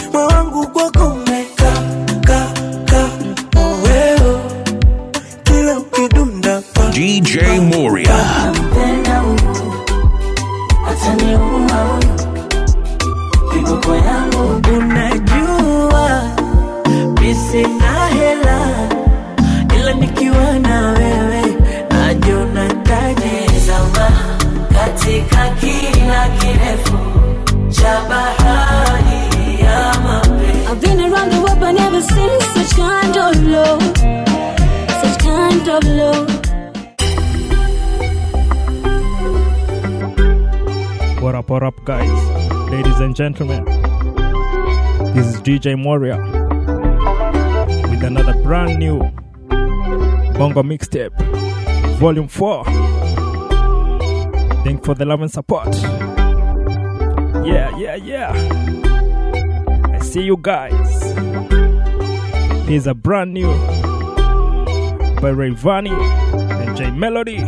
moyo wangu kwako umeka ka ka oweo kila ukidunda pa DJ Moria. Nampenda huyu, ataniua huyu, kiboko yangu unajua mi sina hela ila nikiwa na wewe najiona taji zama katika kina kirefu cha bahari ya mapenzi. I've been around the world but never seen such kind of love. Such kind of love. What up, what up, guys? Ladies and gentlemen, this is DJ Moria with another brand new Bongo mixtape, Volume 4. Thank for the love and support. Yeah, yeah, yeah. I see you guys. Here's a brand new by Rayvani and J Melody.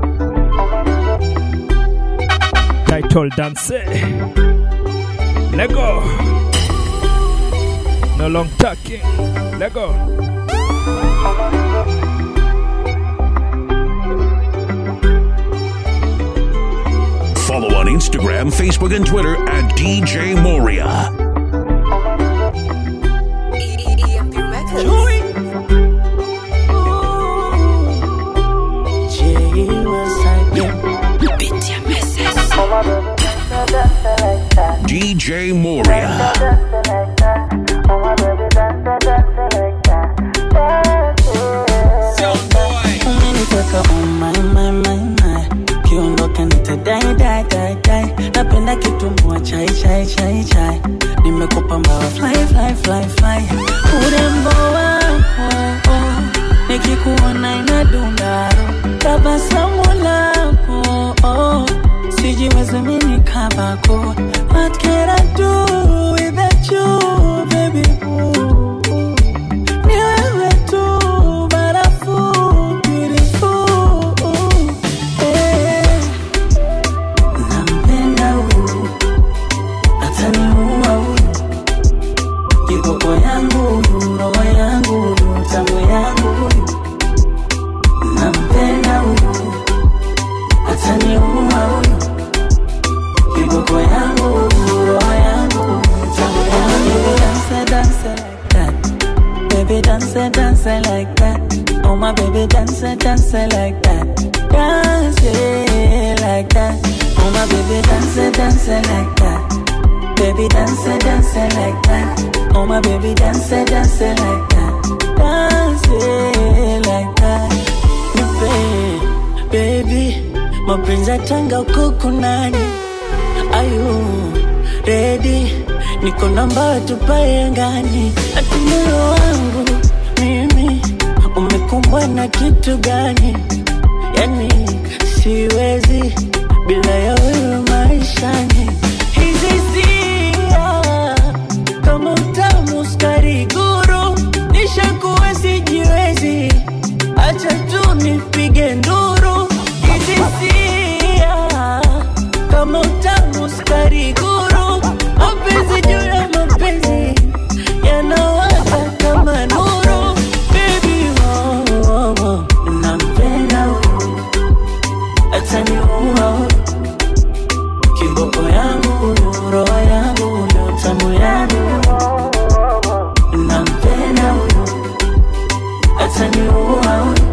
Title Dance. Let go. No long talking. Let go. Follow on Instagram, Facebook, and Twitter at DJ Moria. DJ Moria. umeniteka oh my, my, my, my. kiondoka nitadai dai dai dai napenda kitumbua chai chai chai chai nimekupa mbawa fly fly fly fly urembo wako nikikuona inadundaro tabasamu lako oh, sijiwezi mini kabako what can I do without you baby ooh. Ni wewe tu barafu beautiful eh. Nampenda huyu ataniua huyu kiboko yangu roho yangu tamu yangu huyu nampenda huyu ataniua huyu kiboko yangu roho yangu tamu yangu dance dance like that baby dance dance like that oh my baby dance dance like that dance it like that oh my baby dance dance like that baby dance dance like that oh my baby dance dance like that dance it like that Nipe, baby mapenzi ya tanga uko kunani ayu redi niko namba tupae ngani ati moyo wangu mimi umekumbwa na kitu gani yani siwezi bila ya wewe maishani hizi sia kama utamu skari guru nishakuwa sijiwezi acha tu nipige nduru hizi sia kama utamu skari guru mapenzi juu ya mapenzi yanawaka kama nuru baby oh, oh, oh. nampenda huyu ataniua huyu kiboko yangu roho yangu ndo tamu yangu nampenda huyu ataniua huyu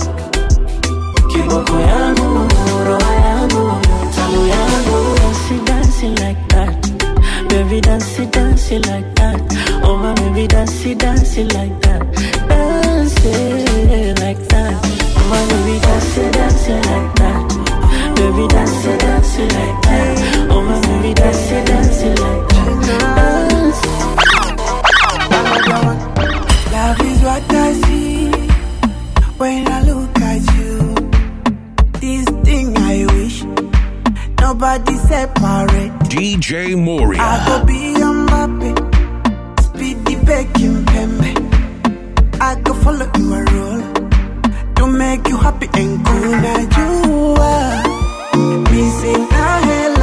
kiboko yangu roho yangu ndo tamu yangu dance dance like that baby dance dance like that oh my baby dance dance like that dance like that oh my baby dance dance like that baby dance dance like that oh my baby dance dance like that dance Love is what I see when I look at you. This thing I wish nobody separate. DJ Moria. I go be a Mbappe, speedy begging pembe. I go follow you a role to make you happy and cool. Now you are missing a hell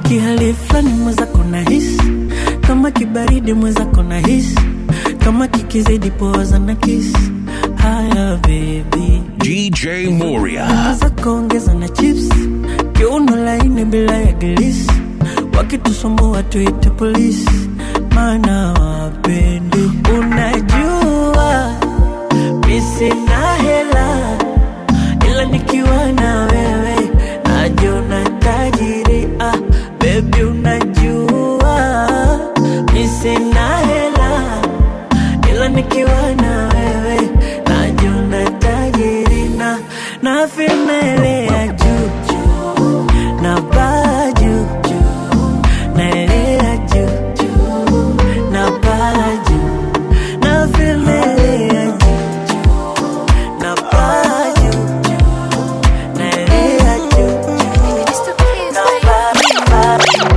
kihali fulani mwenzako na hisi kama kibaridi mwenzako na hisi kama kikizidi poza na kisi haya bebi DJ Moria. za kuongeza na chips kiuno laini bila ya gilisi wakitusumbua tuite polisi maana wapendi unajua misina hela ila nikiwa na wewe najiona tajiri ah, bebi unajua misina hela ila nikiwa na wewe najiona tajiri na na filmelea juu juu na baa juu juu naelea juu juu na baa juu na filmelea juu juu na baa juu juu naelea juu juu na baa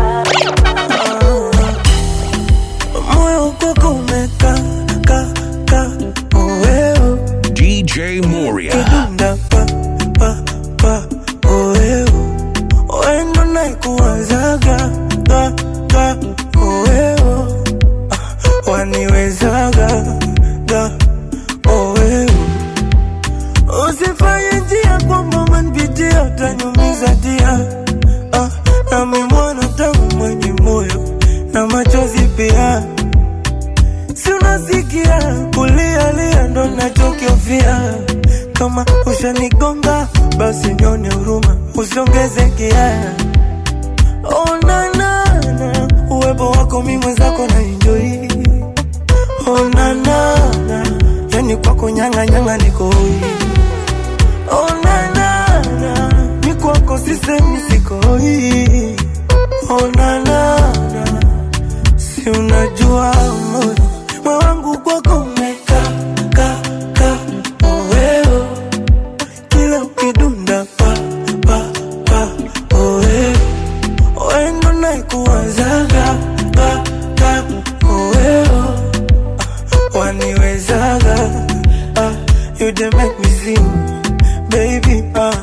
moyo kwako umeka ka ka oeo DJ Moria. kidunda pa pa pa oeo wendo naikuwazaga ga ga oeo Ah, waniwezaga ga oeo usifanye njia kwamba manpitia utanyumiza dia ah, nami mwana tangu mwenye moyo na machozi pia si unasikia kulialia ndo nachokiofia kama ushanigonga basi nyone huruma usiongeze kia onanana uwepo wako mi mwenzako na enjoi onanana yani kwako nyang'anyanga nikoi onanana mi kwako sisemi sikoi onanana si unajua moyo moyo wangu kwako umeka ka ka oweo kila ukidunda pa pa pa oweo wendo naikuwazaga ka ka oweo Ah, waniwezaga ah, you dey make me sing baby ah.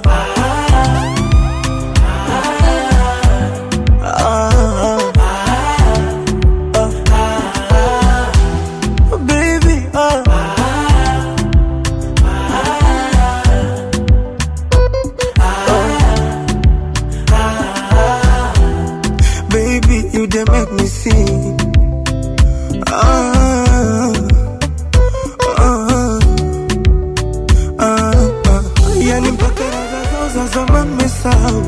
Ah, ah, baby, ah. Baby, you dey make me sing. Ah, ah, ah, ah. Yani mpaka raha zao za zamani mesahau,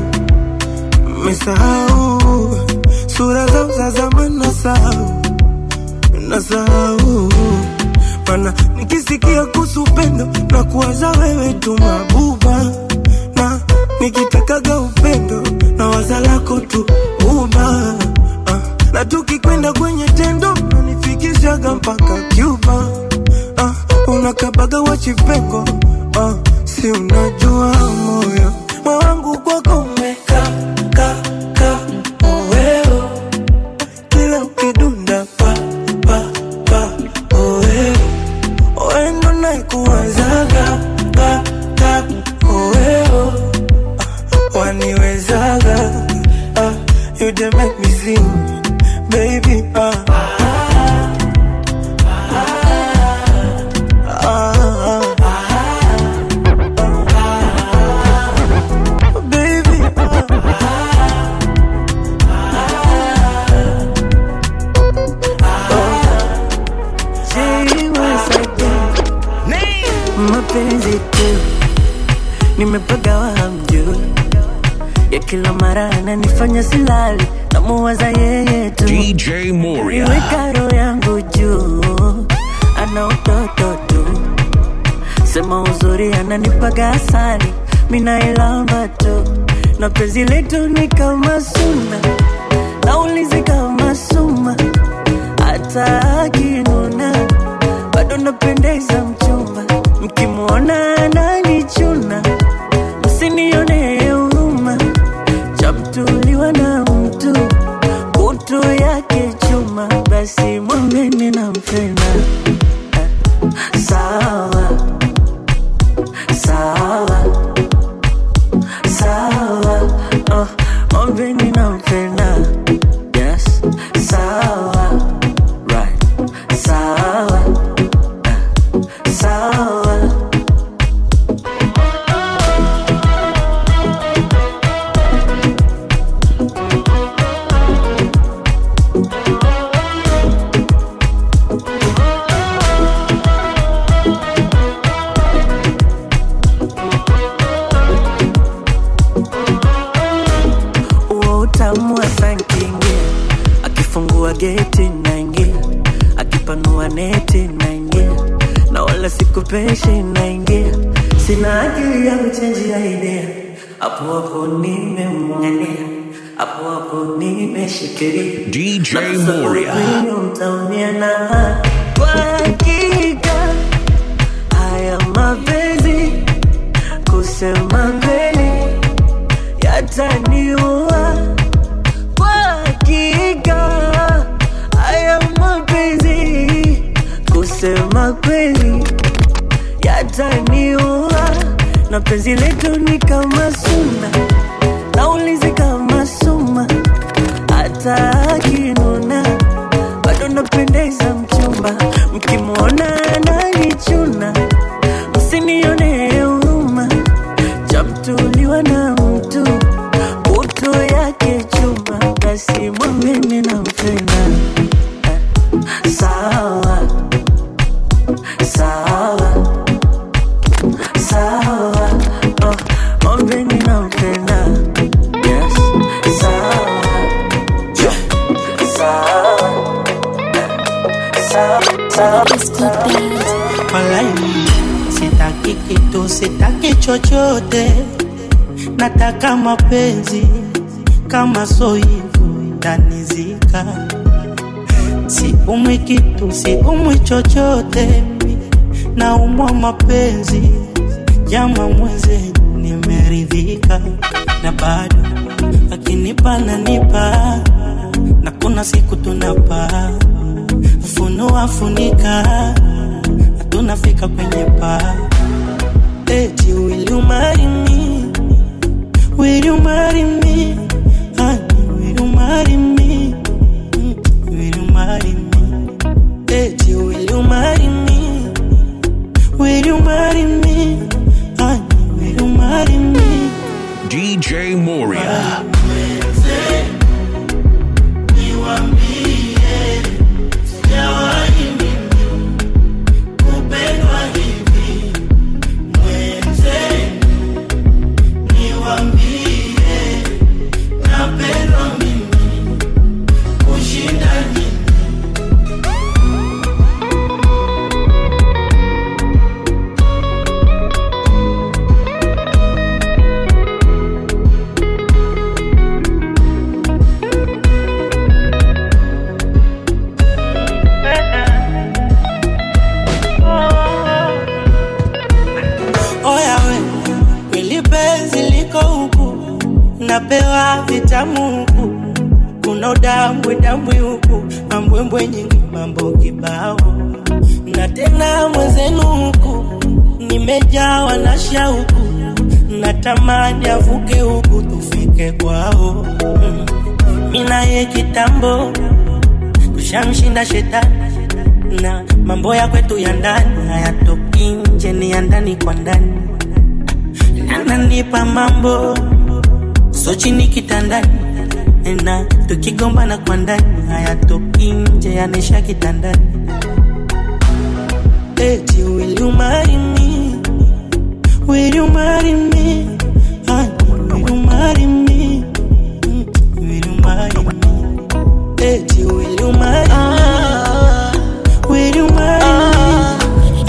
mesahau sura zao za zamani nasahau nasahau mana nikisikia kuhusu upendo na kuwaza wewe tu mabuba na nikitakaga upendo na waza lako tu uba ah, na tukikwenda kwenye tendo nanifikishaga mpaka Cuba ah, unakabaga wachipengo ah, si unajua moyo moyo wangu kwako umeka ka ka oweo kila ukidunda pa pa pa oe oendo naikuwazaga ka ka oeo Ah, waniwezaga ah, you dey make me sing baby ah. Ah, ah. Baby, ah. mapenzi tu nimepagawa hamjui ya kila mara ananifanya silali namuwaza yeye tu DJ Moria. Niweka roho yangu juu ana utoto tu sema uzuri ananipaga asali minailamba tu na penzi letu ni kama suna naulizi kama suma hata akinuna bado napendeza mchumba mkimwona ananichuna msinione huruma chamtuliwa na mtu kutu yake chuma basi mwambeni nampenda Eh, sawa sawa sawa oh, mwambeni nampenda wala sikupeshi naingia, sina akili ya kuchenjia idea, hapo hapo nimemng'ania, hapo hapo nimeshikilia DJ Moria. mtaumia na kwa hakika haya mapenzi kusema kweli yataniua kwa hakika haya mapenzi kusema kweli yataniua na penzi letu ni kama suna naulizi kama suma hata akinuna bado napendeza mchumba mkimwona ananichuna msinione huruma chamtuliwa na mtu utu yake chuma basi mwambeni nampenda Eh, sawa sawa sawa oh, mwambeni nampenda yes sawa sawa sawa sawa Walai, sitaki kitu, sitaki chochote, nataka mapenzi kama so hivyo tanizika. Siumwi kitu, siumwi chochote, naumwa mapenzi jama mwenzenu, nimeridhika na bado akinipa nanipa, na kuna siku tunapaa funua funika tunafika kwenye paa eti will you marry me will you marry me honey will you marry me Mm, will you marry me eti will you marry me will you marry me honey will you marry me DJ Moria. Oya we, kweli penzi liko huku, napewa vitamu huku, kuna udambwe dambwe huku, mambwembwe nyingi, mambo kibao, na tena mwenzenu huku, nimejawa na shauku, natamani avuke huku tufike kwao. Mm. Mimi naye kitambo tushamshinda shetani na mambo ya kwetu ya ndani hayatoki nje, ni ya ndani kwa ndani. Ananipa mambo so chini kitandani, na tukigombana kwa ndani hayatoki nje, yanesha kitandani. Eti will you marry me? Will you marry me? Honey, will you marry me? Mm, Will you marry me? Eti will you marry me? Will you marry me?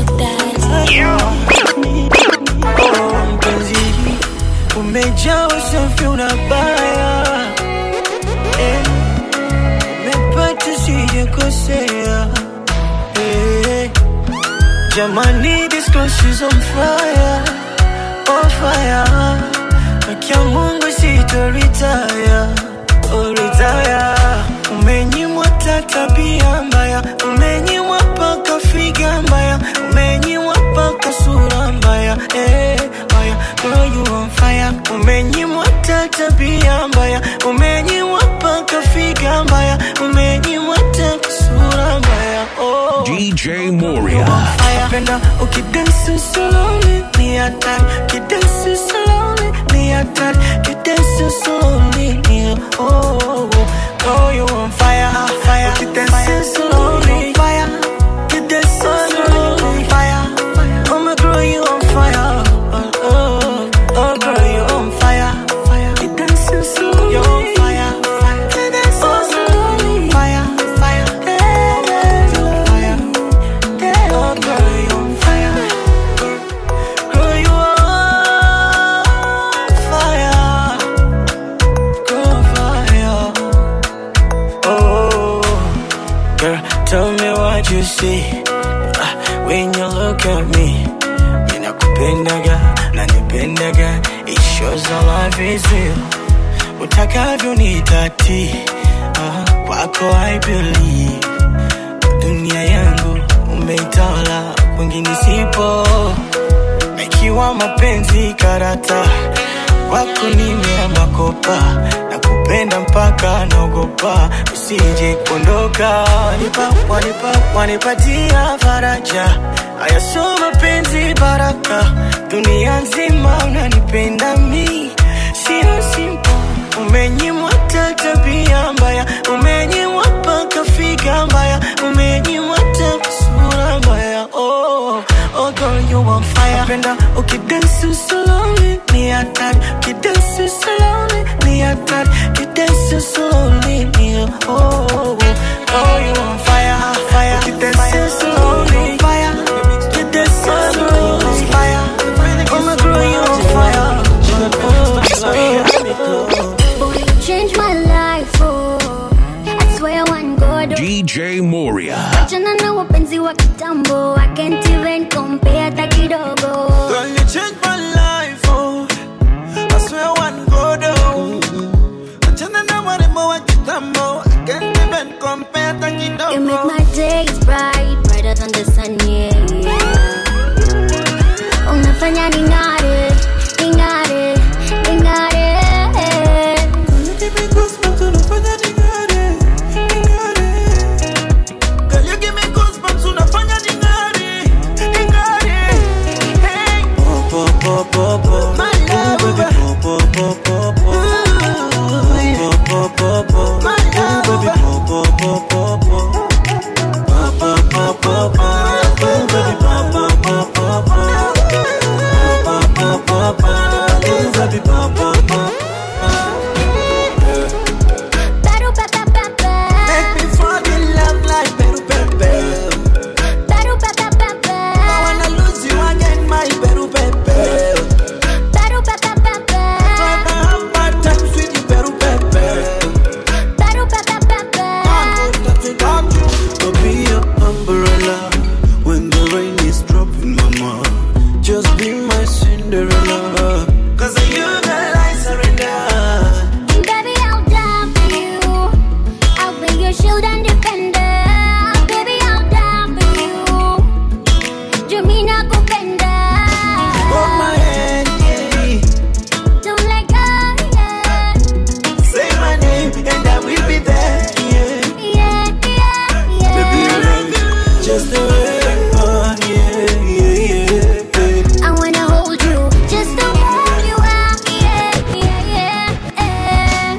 Oh, mpenzi, umejaa usafi unabaya eh, umepata sijakosea eh, jamani this crush is on fire, on fire Akia Mungu sitoritaya, oh retire Umenyimwa ta tabia mbaya, umenyimwa paka figa mbaya, umenyimwa paka sura mbaya, eh, mbaya. Girl you on fire, umenyimwa ta tabia mbaya, umenyimwa paka figa mbaya, umenyimwa ta sura mbaya, oh. DJ Moria. Napenda ukidansi slowly ni hatari, ukidansi slowly ni hatari, ukidansi slowly ni oh, oh, oh. Girl you on fire, fire, ukidansi slowly fire, ukidansi slowly fire. Oh my girl you on fire, oh, oh, oh girl you on fire, fire, ukidansi slowly you on fire, fire, ukidansi slowly fire, fire, fire, fire. Oh girl, you on see ah, when you look at me. Ninakupendaga, nanipendaga, it shows our love is real. Utakavyo nitati, ah, kwako I believe. Dunia yangu umeitawala, kwingine sipo. Ikiwa mapenzi karata, kwako nimeama kopa na kupenda mpaka naogopa usije kuondoka. Wanipa, wanipa, wanipatia faraja, haya sio mapenzi baraka, dunia nzima unanipenda mi, sio simple. Umenyimwa hata tabia mbaya, umenyimwa mpaka figa mbaya, umenyimwa hata sura mbaya. Oh, oh girl you on fire. Napenda ukidansi slowly, ni hatari. Ukidansi slowly, ni hatari. Ukidansi slowly, ni oh, oh, oh you on fire, fire. Ukidansi slowly, fire. Ukidansi slowly, fire. Oh my girl you on fire. Oh, Boy, you changed my life, oh. I swear one God. oh. DJ Moria. Achana na wapenzi wa kitambo I can't even compare hata kidogo Girl, you changed my life, oh. I swear one go down. Achana na warembo wa kitambo. I can't even compare hata kidogo. You make my days bright Brighter than the sun, yeah, yeah. Unafanya ning'are Ning'are Ning'are Give me goosebumps, unafanya ning'are, ning'are. Girl, you give me goosebumps, unafanya ning'are, ning'are. Hey. My love. My love. Peru, pe, pe, pe, pe. Make me fall in love like Peru Pepe. Peru, pe, pe, pe, pe. I wanna lose you again, my Peru Pepe. Peru, pe, pe, pe, pe. Wanna have bad times with you, Peru Pepe. Peru, pe, pe, pe, pe. To be your umbrella when the rain is dropping, mama. Just be my Cinderella. Cause of you, girl, I surrender. Baby, I'll die for you. I'll be your shield and defender. Baby, I'll die for you. Jumina kupenda. Hold my hand, yeah. Don't let go, yeah. Say my name and I will be there, yeah. Yeah, yeah, Baby, I yeah. love you just the way you are, yeah, yeah, yeah. I wanna hold you, just to hold you out. Yeah, yeah, yeah, yeah.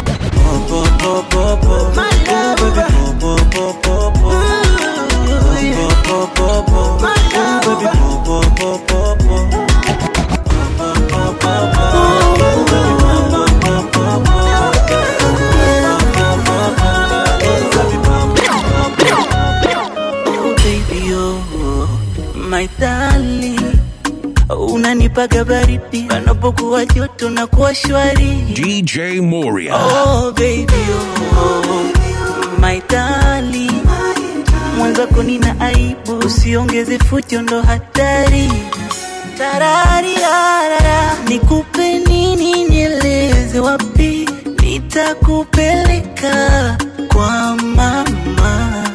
My love, My love, Oh baby oh, my darling unanipaga baridi panapokuwa joto na kuwa shwari DJ Moria. Oh baby oh, my darling mwenzako nina aibu usiongeze fujo ndo hatari tarariarara nikupe nini nieleze wapi nitakupeleka kwa mama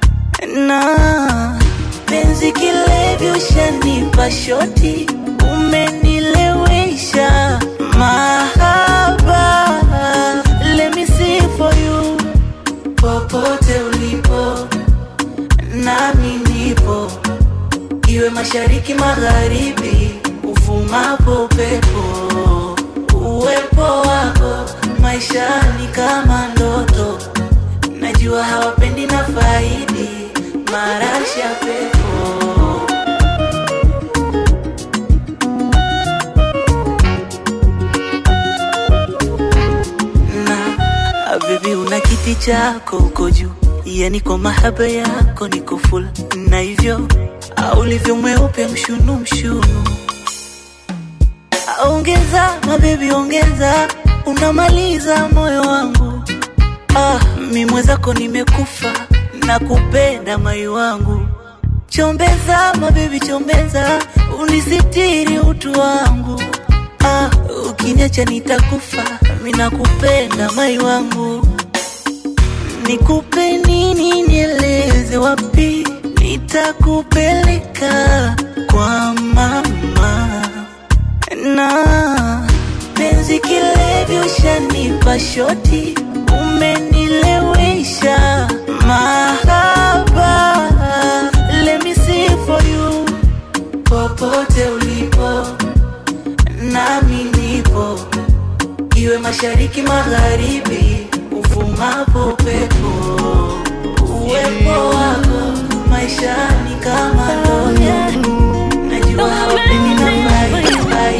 na penzi kilevi ushanipa shoti umenilewesha mahaba let me see for you popote ulipo nami nipo iwe mashariki magharibi uvumapo upepo uwepo wako maishani kama ndoto najua hawapendi na faidi marashi ya pepo na bebi una kiti chako uko juu yani kwa mahaba yako niko full na hivyo au ulivyo mweupe mshunu mshunu ongeza mabebi ongeza unamaliza moyo wangu ah, mi mwenzako nimekufa nakupenda mai wangu chombeza mabebi chombeza unisitiri utu wangu ah, ukiniacha nitakufa mi nakupenda mai wangu nikupe nini nieleze wapi nitakupeleka kwa mama na penzi kilevi ushanipa shoti umenilewesha mahaba let me see for you popote ulipo nami nipo iwe mashariki magharibi uvumapo pepo uwepo wako maishani kama ndoto najua hawapendi nafai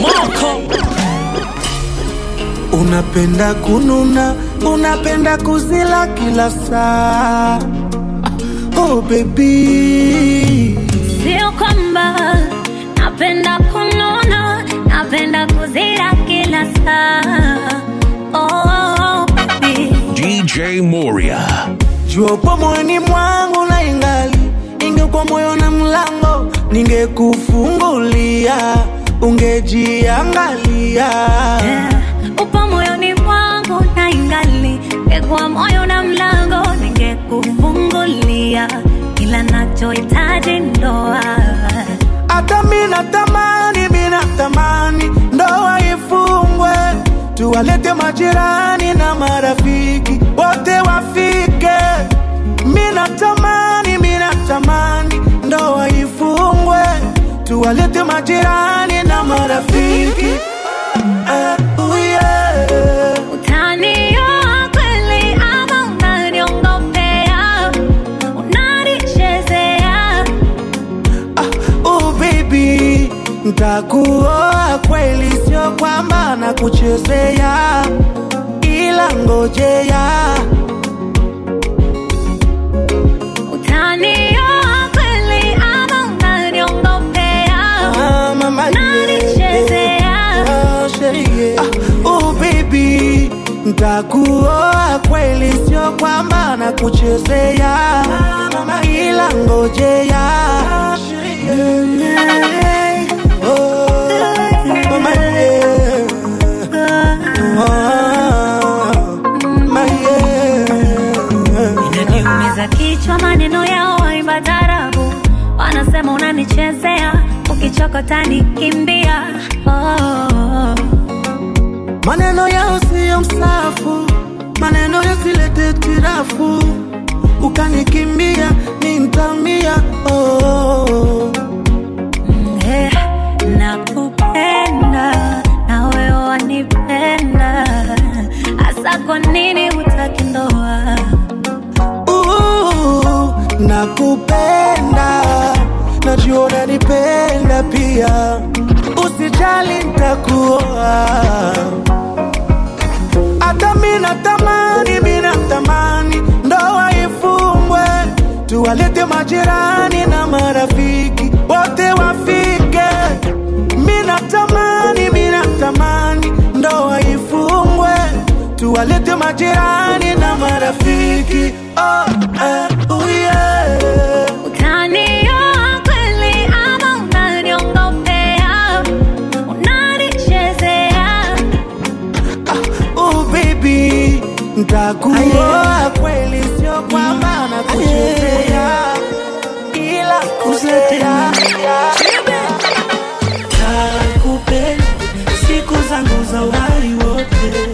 Unapenda kununa, unapenda kuzila kila saa. Oh baby, Sio kwamba napenda kununa, napenda kuzira kila saa. Oh, baby. DJ Moria. jua upo moyoni mwangu na ingali ingekuwa moyo na mlango, ningekufungulia ungejiangalia. Yeah. Upo moyoni mwangu na ingali ngekuwa moyo na mlango ningekufungulia, ila nachohitaji ndoa. Hata mina tamani, mina tamani ndoa ifungwe, tuwalete majirani na marafiki wote wafike. Mina tamani, mina tamani ndoa ifungwe, tuwalete majirani na marafiki uh, uh, yeah. Utanioa kweli ama unaniongopea? Unanichezea? Oh baby, ntakuoa kweli, sio kwamba nakuchezea, ila ngojea Utanioa kweli ama unaniongopea? Ah, mama, yeah. Unanichezea? Ah, sherie. Ah, oh baby, ntakuoa kweli, sio kwamba nakuchezea, ila ngojea Oh, mama, yeah. Oh, mama, yeah. Inaniumiza kichwa maneno yao waimba tarabu, wanasema unanichezea, ukichokota nikimbia. Oh, Maneno yao siyo msafu, maneno yasilete tirafu, ukanikimbia nintamia. Oh, eh, nakupenda na wewe wanipenda, hasa kwa nini hutaki ndoa? uh, nakupenda, najua unanipenda pia, usijali ntakuoa. Hata mina tamani, mina tamani ndoa ifungwe, tuwalete majirani na marafiki wote wafike. Mina tamani, mina tamani ndoa ifungwe, tuwalete majirani na marafiki. Oh, eh, oh yeah. Utanioa kweli ama unaniongopea? Unanichezea? Oh baby, ntakuoa kweli, sio kwamba nakuchezea, ila kusetea Nakupenda siku zangu za uhai wote,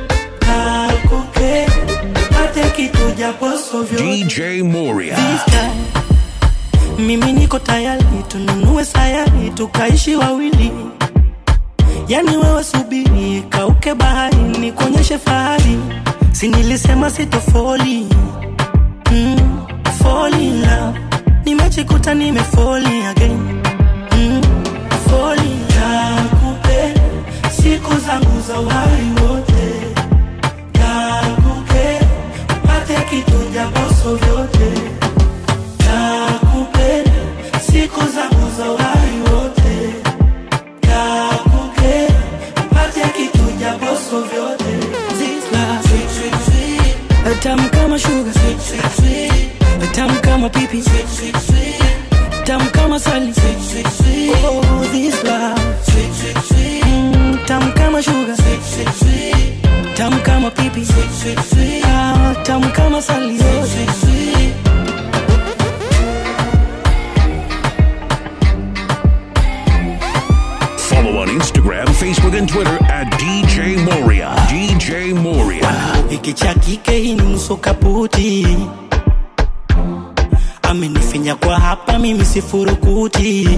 nakupenda pate kitu japoso vyote DJ Moria. This time, mimi niko tayari tununue sayari tukaishi wawili yani wewe subiri kauke bahari nikuonyeshe fahari si nilisema sitofoli mm, fall in love nimejikuta nimefoli again mm, fall in love nakupenda siku zangu za uhai wote nakupenda pate kitu japoso vyote nakupenda siku zangu za uhai wote nakupenda pate kitu japoso vyote This love, sweet, sweet, sweet. Tamu kama sugar sweet, sweet, sweet. kama pipi tamu kama sali oh, this love mm, tamu kama sugar tamu kama pipi ah, tamu kama sali oh. Follow on Instagram, Facebook, and Twitter at DJ Moria. DJ Moria. hiki cha kike hii ni nusu kaputi amenifinya kwa hapa mimi sifurukuti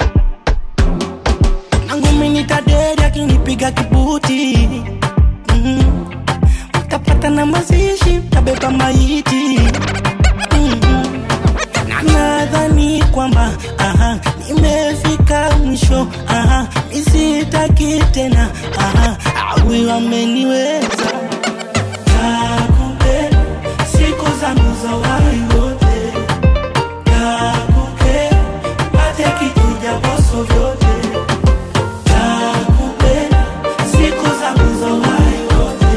nangumi nitadedi akinipiga kibuti mm. mtapata na mazishi tabeba maiti mm. na nadhani kwamba aha, nimefika mwisho aha, misitaki tena aha, awi wameniweza Nakupenda siku zangu za uhai wote, nakupenda pate kitu japoso vyote, nakupenda siku zangu za uhai wote,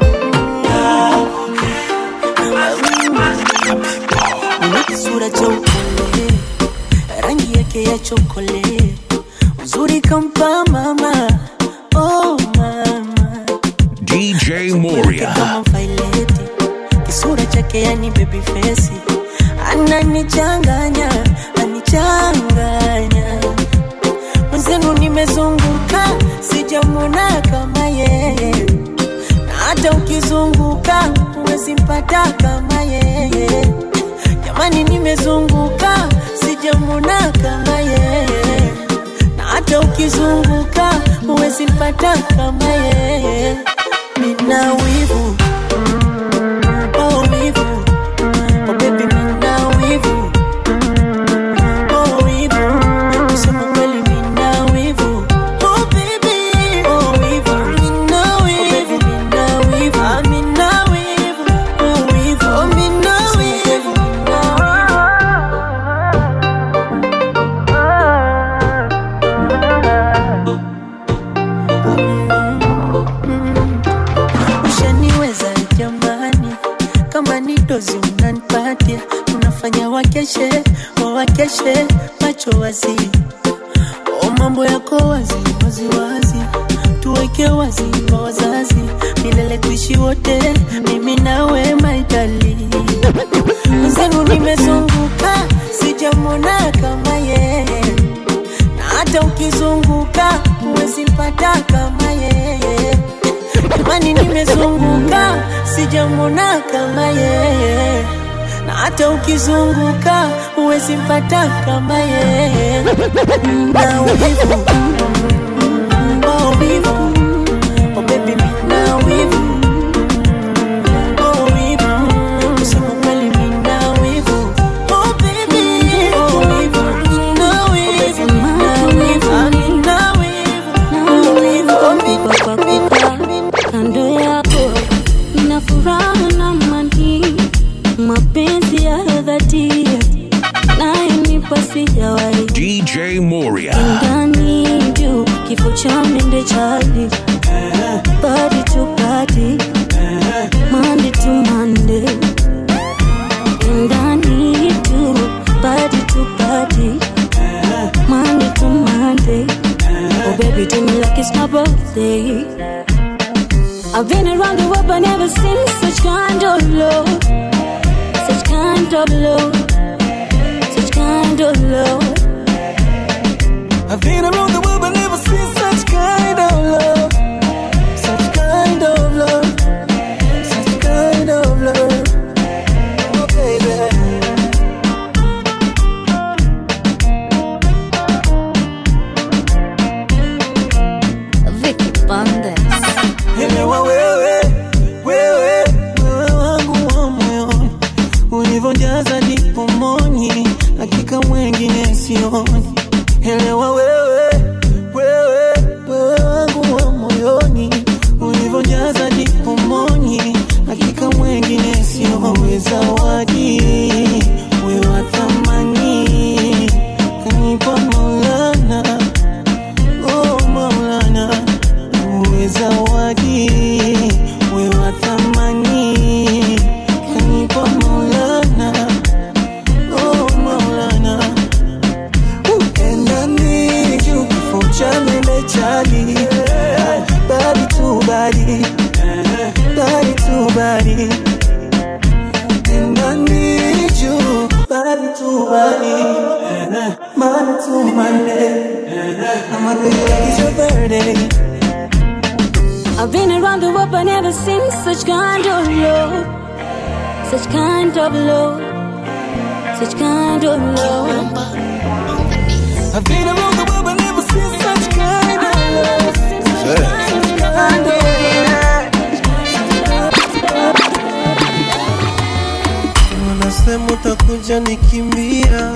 Una kisura cha upole, rangi yake ya chokole, uzuri kampa mama, oh mama, DJ Yake Moria. kama vaileti, kisura chake yani baby face, ananichanganya, anichanganya mwenzenu, nimezunguka sijamwona kama yeye, na hata ukizunguka huwezi mpata kama yeye. Jamani, nimezunguka sijamwona kama yeye, na hata ukizunguka huwezi mpata kama yeye. Nina wivu oh wivu oh baby, nina wivu oh wivu, kusema kweli nina wivu oh baby oh wivu, nina wivu nina wivu ah nina wivu oh wivu oh nina wivu ushaniweza jamani, kama ni dozi unanipatia, unafanya wakeshe wawakeshe macho wazi, o mambo yako wazi wazi wazi, tuweke wazi kwa wazazi, milele tuishi wote, mimi nawe maitali mwenzenu, nimezunguka sijamwona kama yeye na hata ukizunguka huwezi mpata kama yeye. Jamani, nimezunguka sijamwona kama yeye, na hata ukizunguka huwezi mpata kama yeye. Na wivu oh wivu oh baby, mina wivu oh wivu, kusema kweli mina wivu oh baby oh wivu mina wivu mina wivu ah, mina wivu oh wivu oh kwa kukaa kando yako nina furaha na amani, mapenzi ya dhati nayenipa sijawahi DJ Moria. ndani juu kifo cha mende chali body to body Monday to Monday ndani tu body to body Monday to Monday Oh baby do me like it's my birthday I've been around the world but never seen such kind of love Such kind of love Such kind of love I've been around the world but never seen such kind of love. Such kind of love. Such kind of love. Oh, baby. Vicky Bandes Elewa wewe, wewe, wewe wangu wa moyoni, ulivyojaza ndipo moni, hakika mwengine sioni. Elewa wewe, wewe, wewe wangu wa moyoni, ulivyojaza ndipo moni, hakika mwengine sioni. Zawadi wewe wa thamani, kanipa Maulana, oh Maulana uwe zawadi we wa thamani kanipa Maulana jali body to body body to body and I need you body to body money to money I'ma be like it's your birthday I've been around the world but never seen such kind of love. Such kind of love. Such kind of love. I've been around the world but never seen such kind of love Such kind of Unasema utakuja nikimbia,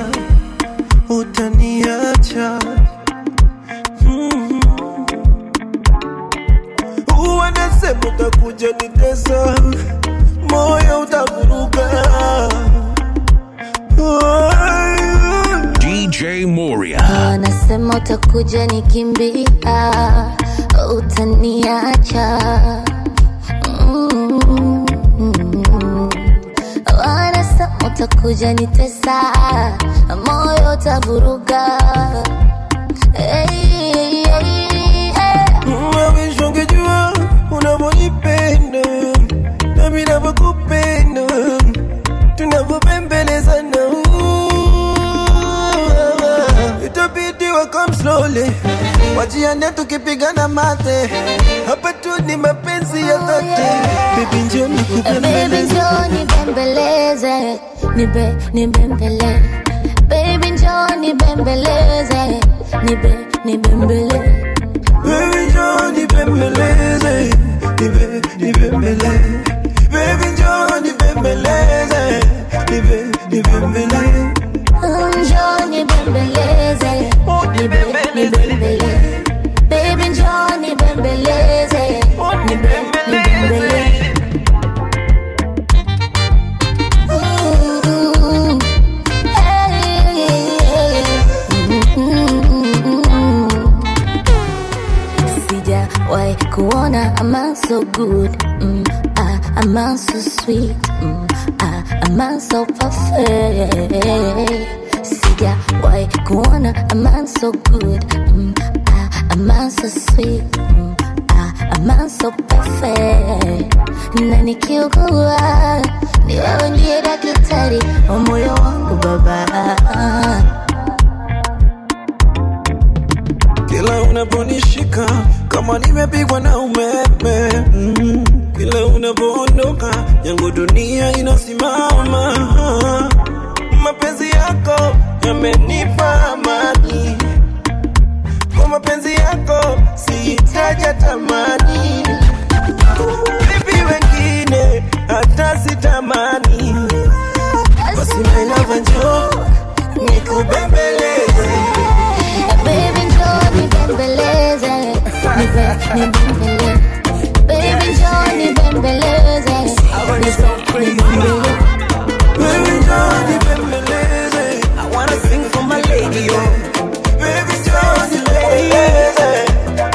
utaniacha Mm. Wanasema utakuja nitesa, moyo utavuruga DJ Moria. wanasema utakuja nikimbia utaniacha Mm. wanasema utakuja nitesa moyo utavuruga hey, hey, hey. Mawish ungejua unavyonipenda nami navyokupenda tunavyopembelezana itabidi wa come slowly wajiane tukipigana mate hapa tu ni mapenzi ya dhati bibi njoo Baby nikupembeleze njoo nibembeleze nibe nibembele Baby njoo nibembeleze nibe nibembele Baby njoo nibembeleze nibe nibembele Baby njoo nibembeleze nibe nibembele Njoo nibembeleze nibe nibembele Baby njoo nibembeleze nibe nibembele Ooh, hey, mm. Sijawahi kuona a man so good mm, ah, a man so sweet mm, ah, a man so perfect Sijawahi kuona a man so good mm, ah, a man so sweet mm, ah, a man so perfect na nikiugua ni wewe ndiye daktari wa moyo wangu baba Kila unaponishika kama nimepigwa na umeme mm. Kila unapoondoka yangu dunia inasimama Mapenzi yako yamenipa amani Kwa mapenzi yako sihitaji tamani Vipi wengine hata sitamani Basi my love njoo nikubembeleze Baby njoo nibembeleze nibe nibembele Baby njoo nibembeleze nibe nibembele Baby, njoo nibembeleze. I wanna sing for my lady, oh. Baby, njoo nibembeleze.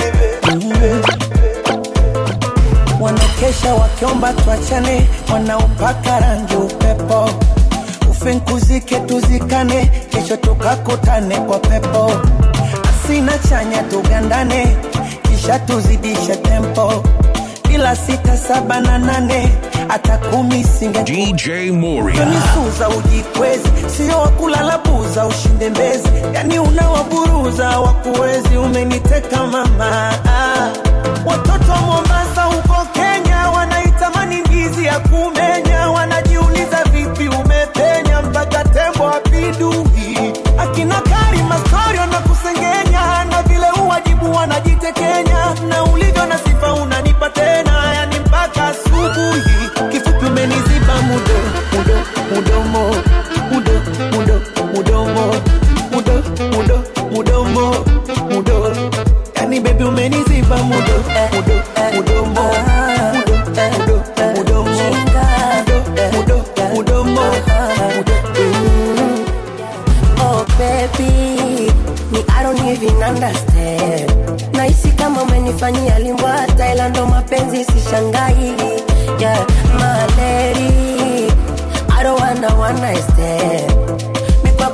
Wanakesha wakiomba tuachane, wanaopaka rangi upepo, ufinkuzike tuzikane, kesho tukakutane kwa pepo, asina chanya tugandane, kisha tuzidishe tempo, bila sita saba na nane hata kumi singe DJ Moria. Unisuza ujikwezi, sio wakulala buza ushinde mbezi, yani unawaburuza wakuwezi, umeniteka mama. Ah, Watoto wa Mombasa huko Kenya wanaitamani ndizi ya kumenya, wanajiuliza vipi umepenya mpaka tembo apindui. Akina Karima story wanakusengenya na vile uwajibu wanajitekenya, na ulivyo na sifa unanipa tena, yani mpaka asubuhi. Kifupi umeniziba mudo mudo mudomo mudo mudo mudomo mudo mudo mudomo mudo yani baby umeniziba mudo mudo mudomo mudo mudo mudomo mudo mudo mudomo mudo Oh baby, me I don't even understand. Nahisi kama umenifanyia limbwata, ila ndo mapenzi sishangai. Yeah, my lady, I don't wanna one night stand. Mi kwako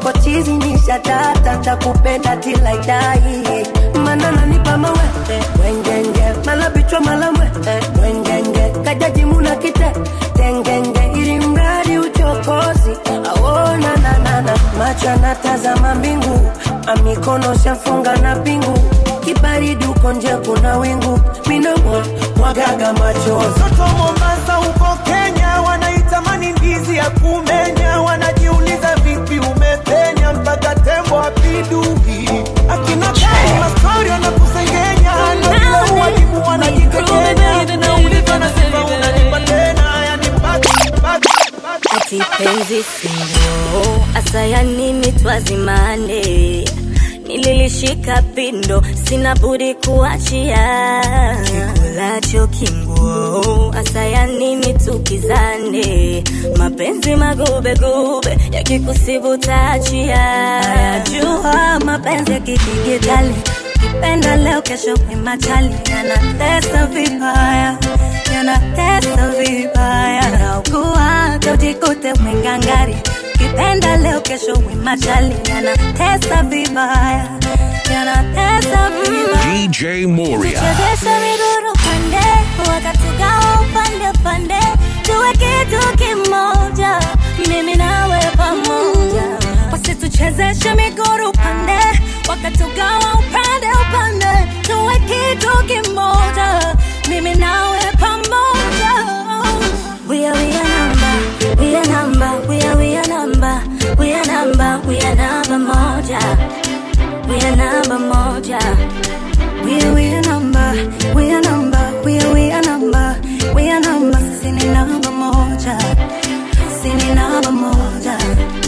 kwako chizi ni shatata takupenda till I die mana nanipa mawete wengenge mala bichwa mala mwete wengenge kajaji muna kite tengenge ili mradi uchokozi aona nanana macho anatazama mbingu amikono shafunga na pingu kibaridi uko nje kuna wingu minamwa mwagaga machozi Watoto Mombasa huko Kenya wanaitamani ndizi ya kumenya, wanajiuliza vipi umepenya mpaka tembo apidui. Akina gani mastori wanakusengenya, na bila uwajibu wanajitekenya. Nauliza nasema unanipa tena, yani mpaka mpaka ati penzi singo asaya nini twazimane nililishika pindo sina budi kuachia kikulacho kinguo asaya nini tukizane mapenzi magubegube yakikusibu taachia jua mapenzi ya kidigitali kipenda leo kesho kimachali yanatesa vibaya yanatesa vibaya naugua tojikute mwingangari kipenda leo kesho wimachali yanatesa vibaya yanatesa vibaya DJ Moria. chezesha miguru pande wakatugawa upande pande tuwe kitu kimoja mimi nawe pamoja wasituchezeshe miguru pande wakatugawa upande upande tuwe kitu kimoja mimi nawe pamoja we are we are number we are number we are we are number we are number we are number moja we are number moja we are we are number, we are number, we are we are number, we are number, sisi ni namba moja, sisi ni namba moja.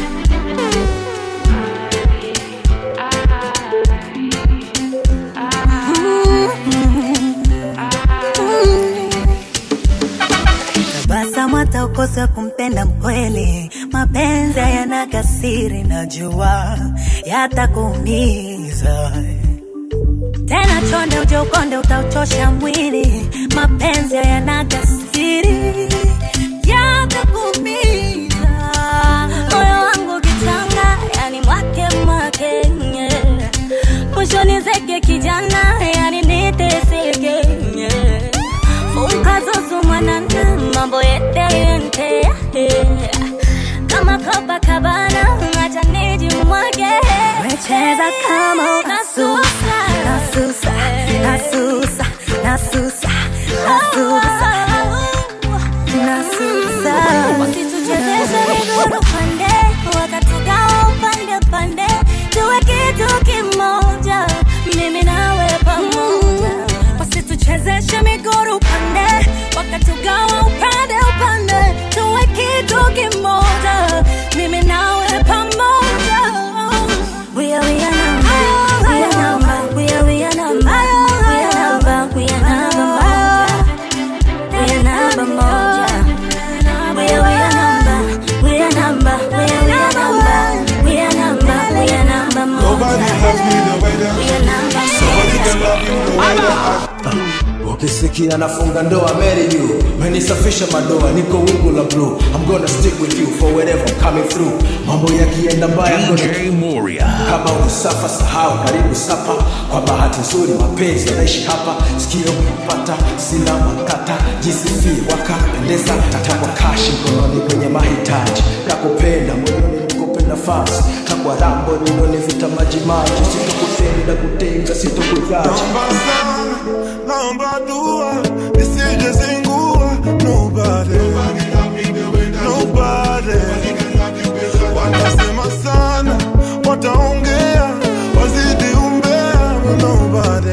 Tabasamu hata ukose kumpenda mkweli, mapenzi hayana kasiri, najua yatakuumiza tena chonde uje ukonde utauchosha mwili mapenzi hayana kasiri yatakumiza moyo wangu kichanga yani mwake mwake nye. mwisho nizeke kijana yani niteseke nye. funkazuzu mwanana mambo yeteyente kama Copacabana acha nijimwage wecheza kama unasusa nasusa nasusa nasusa nasusa nasusa wasituchezeshe miguru pande wakatugawa upande pande tuwe kitu kimoja mimi nawe pamoja wasituchezeshe miguru pande wakatugawa upande upande tuwe kitu kimoja mimi nawe pamoja we are we are number we are number we are we are number we are number moja we are number moja we are we are number we are number we are we are number we are number we are number Nobody moja loves me the way that we are number Nobody can love you the way that ukisikia nafunga ndoa marry you menisafisha madoa niko wingu la blue I'm gonna stick with you for wherever I'm coming through mambo yakienda mbaya I'm gonna DJ Moria. kama ulisafa sahau karibu sapa kwa bahati nzuri mapenzi yanaishi hapa sikio kupata sina makata jisifie wakapendeza takwa kashi mkononi kwenye mahitaji nakupenda moyoni nikupe nafasi takwa rambo ninoni vita majimaji sitokutenda kutenga sitokujaji Naomba sana, naomba dua, nisije zingua. Nobody, nobody. Watasema sana, wataongea, wazidi umbea. Nobody,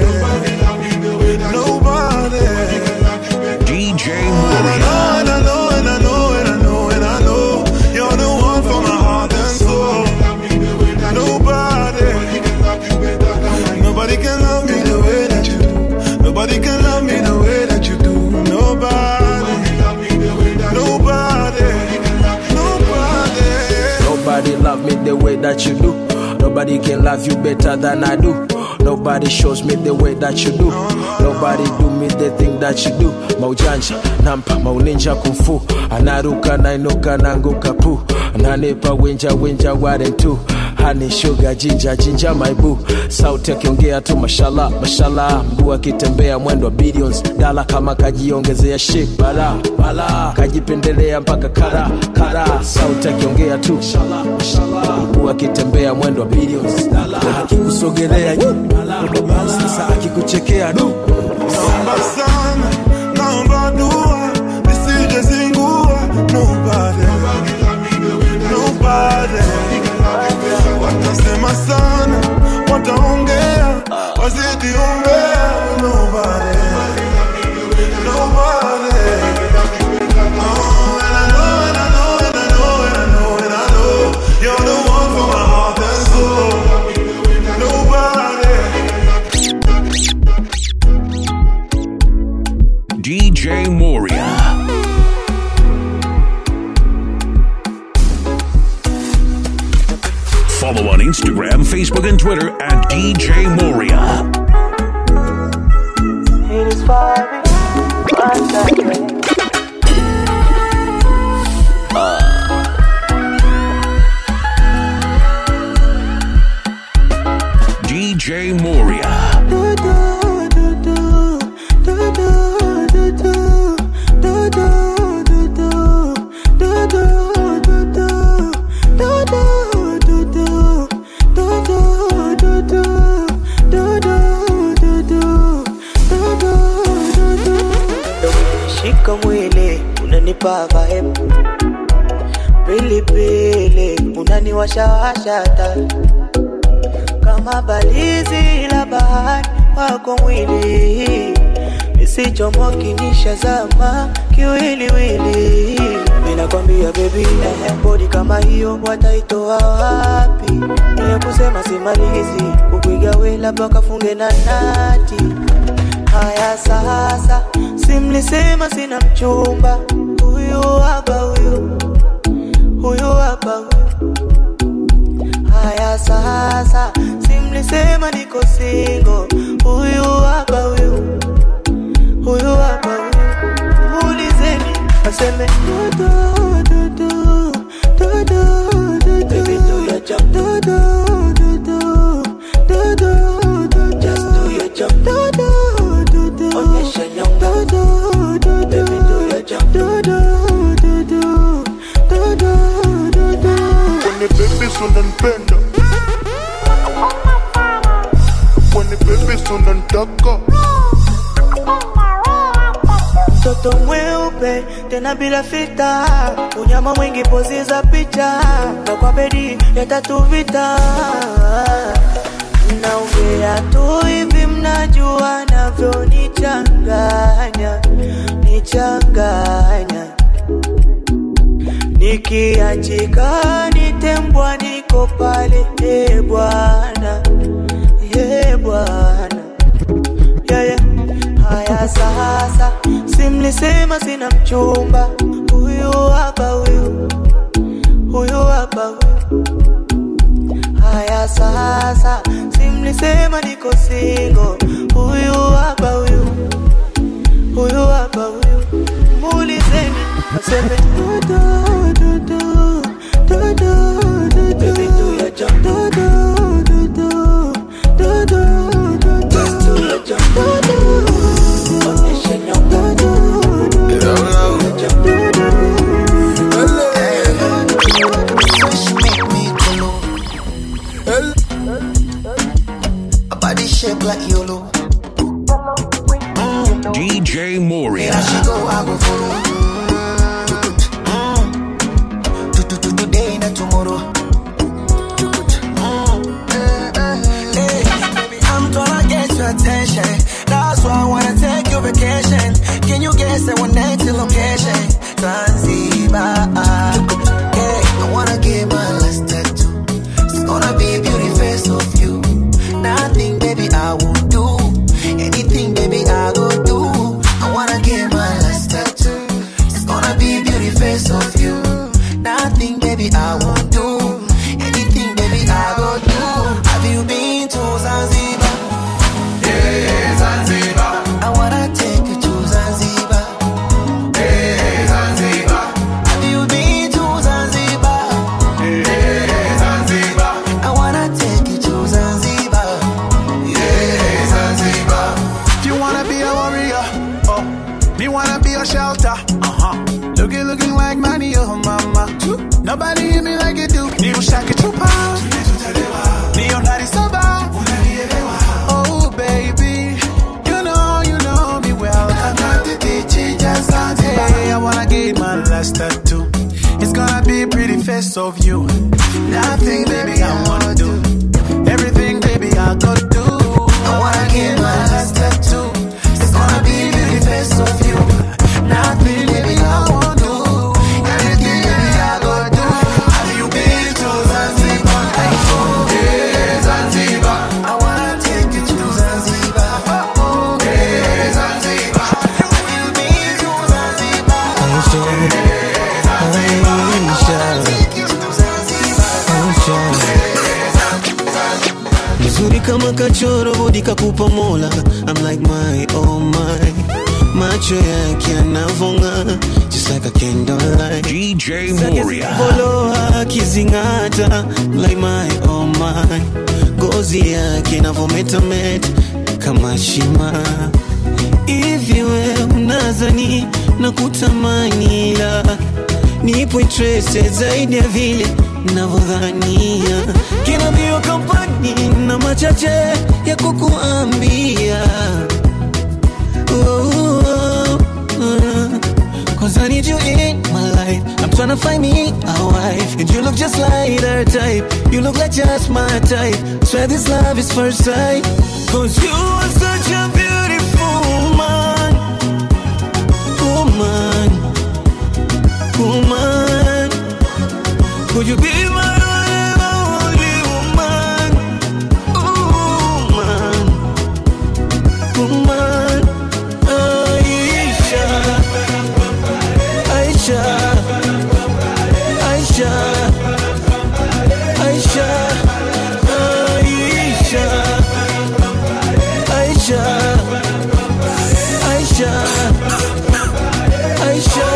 nobody. DJ And I Moria. know, and I know, and I know, and I know, and I know, you're the one for my heart and soul. Nobody, nobody can love me the way that you do. Nobody can love me the way that you do. Nobody, nobody, nobody. Nobody love me the way that you do. Nobody can love you better than I do. Nobody shows me the way that you do. Nobody do me the thing that you do. Maujanja, nampa, mauninja kumfu. Anaruka, nainuka, nanguka pu. Ananipa winja, winja, ware tu. hani shuga jinja jinja maibu sauti akiongea tu mashala mashala mguu akitembea mwendo wa billions dala kama kajiongezea shik bala bala kajipendelea mpaka kara kara sauti akiongea tu mashala mashala mguu akitembea mwendo wa billions dala akikusogelea sasa akikuchekea du Naomba sana, naomba dua, nisije zingua. Nobody, nobody. Watasema sana, wataongea, wazidi ongea. Nobody, nobody. Oh, and I know, and I know, and I know, and I know, and I know, you're the one for my heart and soul. Nobody. DJ Moria. Follow on Instagram, Facebook, and Twitter at DJ Moria. It is fire, one second. DJ Moria. Shika mwili unanipa vibe pilipili unaniwashawasha taa kama balizi la bahari wako mwili isichomoki nishazama kiwiliwili minakwambia bebi eh, bodi kama hiyo wataitoa wapi niye kusema simalizi ukwigawe labda kafunge na nati haya sasa simlisema sina mchumba huyu hapa huyu huyu hapa huyu haya sasa simlisema niko singo huyu hapa huyu huyu hapa huyu muulizeni aseme dudu, dudu, dudu, dudu. Baby, do your jump. Dudu, dudu, dudu, dudu. Just do your jump. Dudu, dudu. Onyesha nyonga. Dudu, dudu. Baby, do your jump. Dudu, dudu, dudu, dudu. When the baby's unanipenda When the baby's unanitaka mtoto mweupe tena bila fita, unyama mwingi pozi za picha, na kwa bedi ya tatu vita. Naongea tu hivi, mnajua navyonichanganya, nichanganya nikiachika nitembwa, niko pale, e Bwana, e Bwana yeah, yeah. Haya sasa, simlisema sina mchumba, huyu hapa huyu, huyu hapa huyu. Haya sasa, simlisema niko singo, huyu hapa huyu, huyu hapa huyu. Muulizeni aseme dudu, dudu, dudu, dudu. Baby, do your jump. Dudu, dudu, dudu, dudu. Just do your jump. Dudu, onyesha nyonga. Dudu, dudu. Body shape like YOLO. DJ Moria. Here she go, I go follow. Mm. To- to- to- Today and tomorrow. Mm. Hey, baby, I'm gonna get your attention. That's why I wanna take your vacation. Can you guess that one night to location? Zanzibar. Hey, I wanna give my last tattoo. It's gonna be a beauty face of you. Nothing, baby, I won't do. Anything, baby, I go do. I wanna give my last tattoo. It's gonna be a beauty face of you. Nothing, baby, I won't do. Anything, baby, I go do. Have you been to Zanzibar? Yeah, Zanzibar. I wanna take you to Zanzibar. Yeah, Zanzibar. Have you been Nobody hit me like you do. Ni ushake chupa. Ni ondari soba. Oh baby, you know, you know me well. Hey, I wanna get my last tattoo. It's gonna be a pretty face of you. Nothing, baby, I wanna do. Everything, baby, I go do. I wanna get my last tattoo. It's gonna be a pretty face of you. Nothing, baby, I wanna do. Everything, baby, I go do. Have you been to Zanzibar? Yeah, Zanzibar. I wanna take you to Zanzibar. Oh, yeah, Zanzibar. Have you been to Zanzibar? mzuri kama kachoro bodi kakupa mola I'm like my oh my macho yake yanavonga just like a candlelight DJ Zake Moria. zikivoloa akizing'ata like my oh my ngozi yake inavometameta kama shima hivi we unazani na kutamani la nipo interested zaidi ya vile navyodhania kina mbio kampani na machache ya kukuambia oh, oh, oh. Cause I need you in my life. I'm trying to find me a wife. And you look just like her type. You look like just my type. Swear this love is first sight. Cause you are such a beautiful woman. Woman. Woman. Could you be my only woman? Woman. Woman. Aisha. Aisha. Aisha. Aisha. Aisha. Aisha. Aisha. Aisha.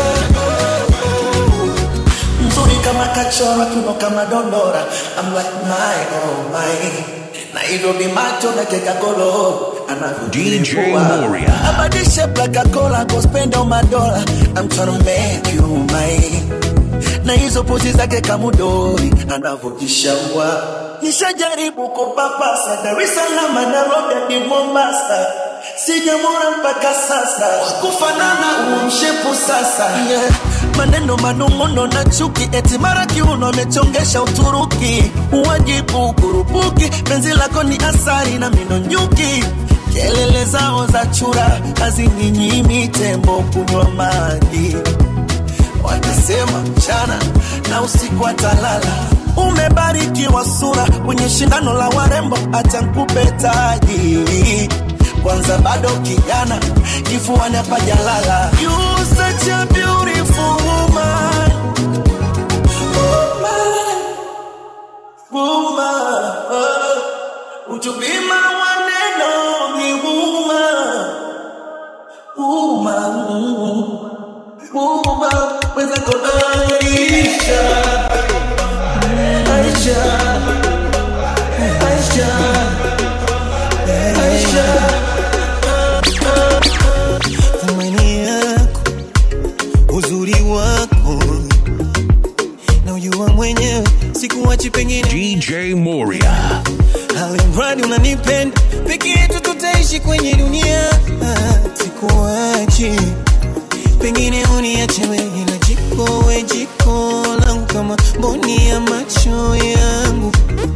mzuri kama kachora kiuno kama dondora I'm like my oh my na hivyo vimacho na keka kolo DJ Moria. abadishe plaka kola go spend all my dollar I'm tryna make you mine na hizo pozi zake kamudori anavyojishaua nishajaribu kupapasa Dar es Salaam Nairobi hadi Mombasa sijamwona mpaka sasa wakufanana umshepu sasa yeah. maneno manung'uno na chuki eti mara kiuno amechongesha Uturuki uwajibu kurupuki penzi lako ni asari na mino nyuki kelele zao za chura hazininyimi tembo kunywa maji watasema mchana na usiku atalala. Umebarikiwa sura kwenye shindano la warembo, acha nkupe taji kwanza, bado kijana, kifuani hapajalala. You such a beautiful woman. Woman. Woman. Would you be my one and only woman? Woman. Woman. Mwenzako Aisha. Aisha. Aisha. Aisha. thamani yako, uzuri wako na ujua mwenyewe, sikuwachi pengine DJ Moria. alimradi unanipenda, peke yetu tutaishi kwenye dunia, sikuwachi pengine uniache wewe na jiko we jiko langu kama mboni ya macho yangu,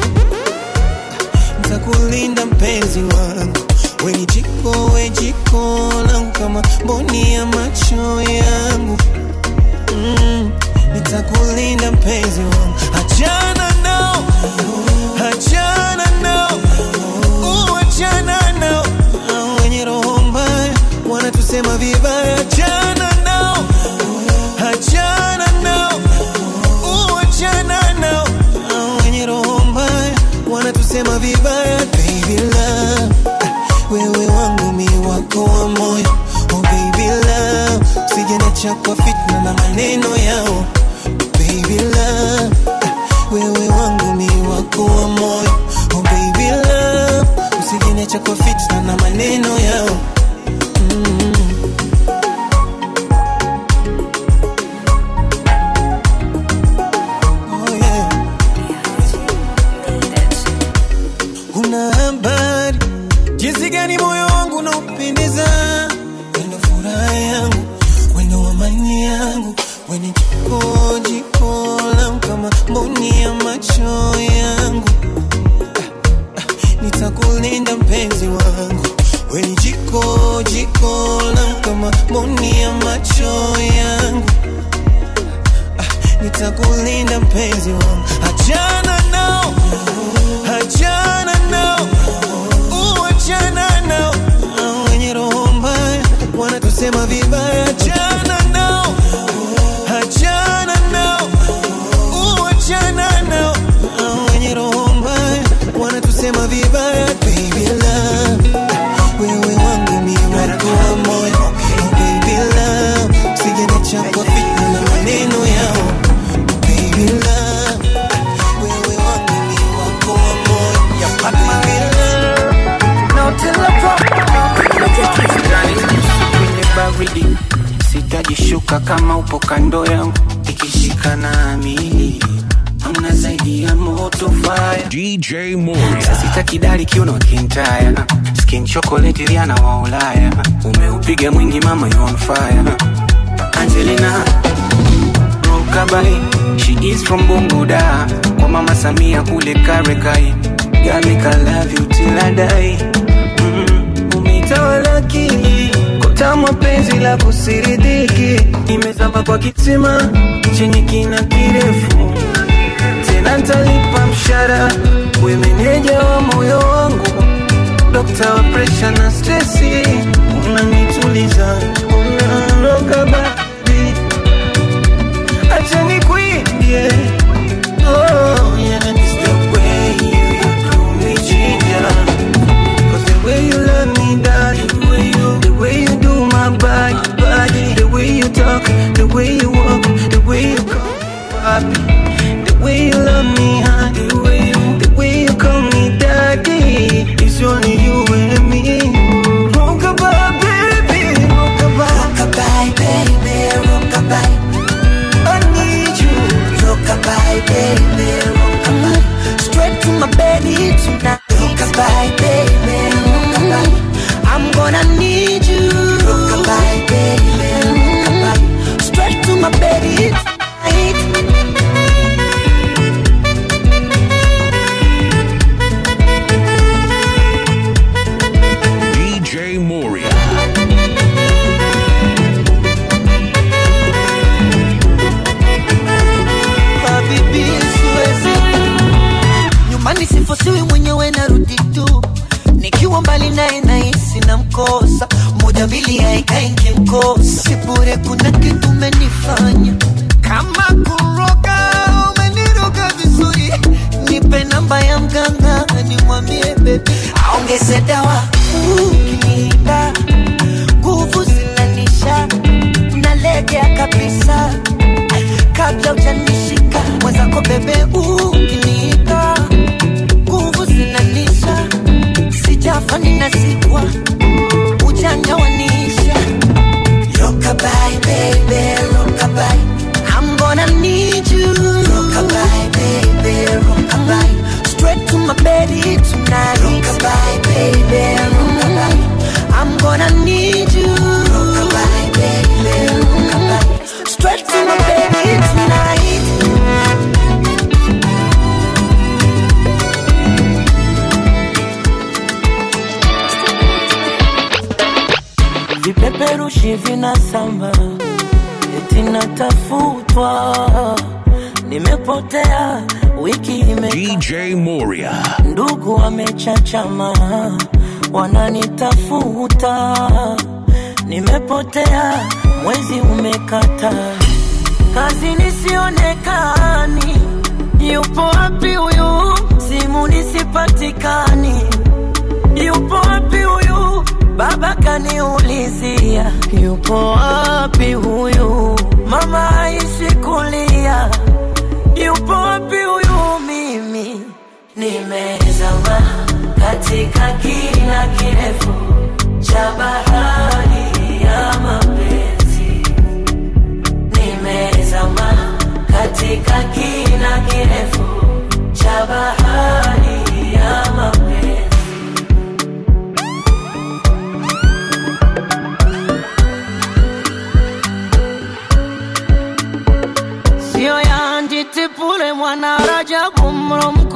ntakulinda mpenzi wangu we ni jiko we jiko langu kama mboni ya macho yangu mm, nitakulinda mpenzi wangu, achana nao, achana nao, uachana nao, Hao wenye roho mbaya wanatusema vibaya, achana nao, achana nao, uachana nao, Hao wenye roho mbaya wanatusema vibaya, baby love wewe wangu mi wako wa moyo oh baby love usijeniacha kwa fitna na maneno yao baby love wewe wangu mi wako wa moyo oh baby love usijeniacha kwa fitna na maneno yao mm. unapendeza, wendo furaha yangu, wendo amani yangu, weni jiko jiko langu kama mboni ya macho yangu. Ah, ah, Nitakulinda mpenzi wangu, weni jiko jiko langu kama mboni ya macho yangu. Ah, Nitakulinda mpenzi wangu, achana nao, achana nao uachana nao Hao wenye roho mbaya wanatusema vibaya achana nao achana nao uachana nao Hao wenye roho mbaya wanatusema vibaya baby love wewe wangu mi wako wa moyo oh baby love usijeniacha kwa fitna na maneno yao baby love wewe wangu mi wako wa moyo baby love kwenye baridi sitajishuka kama upo kando yangu ikishika nami amna zaidi ya moto fire DJ Moria. sita kidali kiuno kintaya skin chocolate riana wa ulaya umeupiga mwingi mama you on fire angelina rokabai she is from bunguda kwa mama samia kule karekai gamika love you till I die mm, umetawala akili kotamwa penzi la kusiridiki imezama kwa kisima chenye kina kirefu tena ntalipa mshara we meneja wa moyo wangu dokta wa presha na stresi unanituliza unaondoka babi acha nikuimbie oh, yeah. It's the way you do me ginger Cause the way you love me, darling, the way you, the way you do my body, body, the way you talk, the way you walk, the way you call me papi, the way you love me, huh? The way you, the way you call me daddy, it's only you and me. Rockabye, baby, rockabye, rockabye, baby, rockabye. I need you, rockabye, baby, rockabye. Straight to my belly tonight. Rockabye, baby, rockabye. I'm gonna need you. Rockabye, baby, rockabye. Straight to my belly tonight. DJ Moria. Habibi, siwezi nyumbani sifosiwi mwenyewe narudi tu nikiwa mbali naye nahisi na mkosa moja mbili haikai nkimkosa sibure kuna kitu umenifanya kama kuroga umeniroga vizuri nipe namba ya mganga nimwambie bebi aongeze dawa ukiniita nguvu zinanisha nalegea kabisa kabla ujanishika mwenzako bebe ukiniita nguvu zinanisha sijafa ninazikwa ujanja wanisha rokabai bebe rokabai I'm gonna need you rokabai bebe rokabai straight to my bed tonight rokabai bebe rokabai I'm gonna need you rokabai bebe rokabai straight to my bed tonight vipeperushi vinasamba eti natafutwa nimepotea wiki ime DJ Moria. ndugu wamechachama wananitafuta nimepotea mwezi umekata kazi nisionekani yupo wapi huyu simu nisipatikani yupo wapi huyu baba kaniulizia yupo wapi huyu mama aishi kulia yupo wapi huyu mimi nimezama katika kina kirefu cha bahari ya mapenzi nimezama katika kina kirefu cha bahari ya mapenzi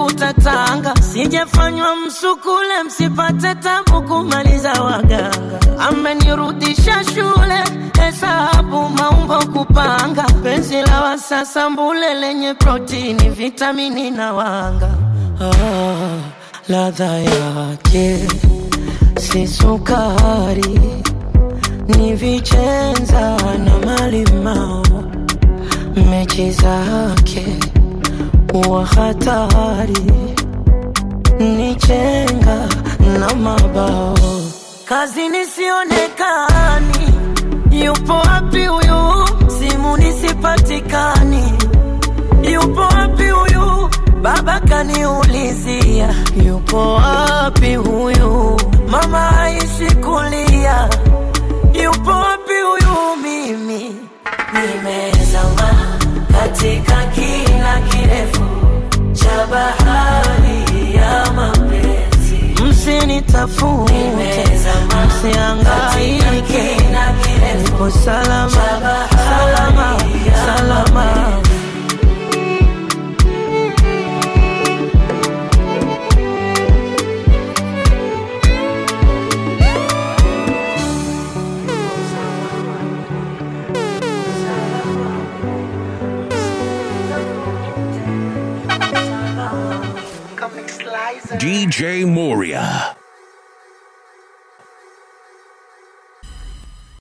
tafuta tanga, sijafanywa msukule, msipate tabu kumaliza waganga. Amenirudisha shule, hesabu, maumbo, kupanga, penzi la wasasa mbule lenye protini, vitamini na wanga. Ah, ladha yake si sukari, ni vichenza na malimao, mechi zake wa hatari ni chenga na mabao kazini sionekani yupo wapi huyu simu nisipatikani yupo wapi huyu baba kaniulizia yupo wapi huyu mama aishi kulia yupo wapi huyu mimi nimezama katika kina kirefu cha bahari ya mapenzi. Msinitafute, msiangaike, nipo salama, salama, salama. DJ Moria.